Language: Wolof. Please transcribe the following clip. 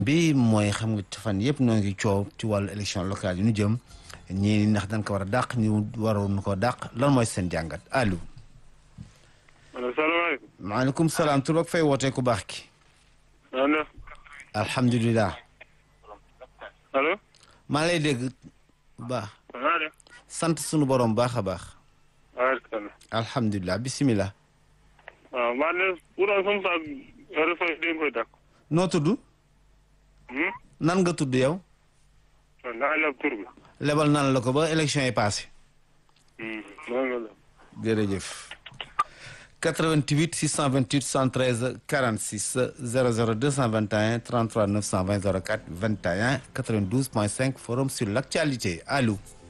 bi mooy xam nga fan yëpp noo ngi coow ci wàllu élection locale yi ñu jëm ñii ndax dañ ko war a dàq ñu waroon ko dàq lan mooy seen jàngat allo. asalaamaaleykum. maaleykum salaam tur ak fay wootee ku baax ki. allo. alhamdulilah. allo. maa lay dégg bu baax. allo. sant sunu borom baax a baax. waaleykum. alhamdulilah bisimilah. waaw maa ne pourtant comme ça réforme dañ koy dàq. noo tudd. nan nga tudd yow. naa la tur bi. lebal nan la ko ba élection yi passé. noonu la. jërëjëf. 88 628 113 46 00 221 33 920 04 21 92 point 5 forum sur l' actualité allo.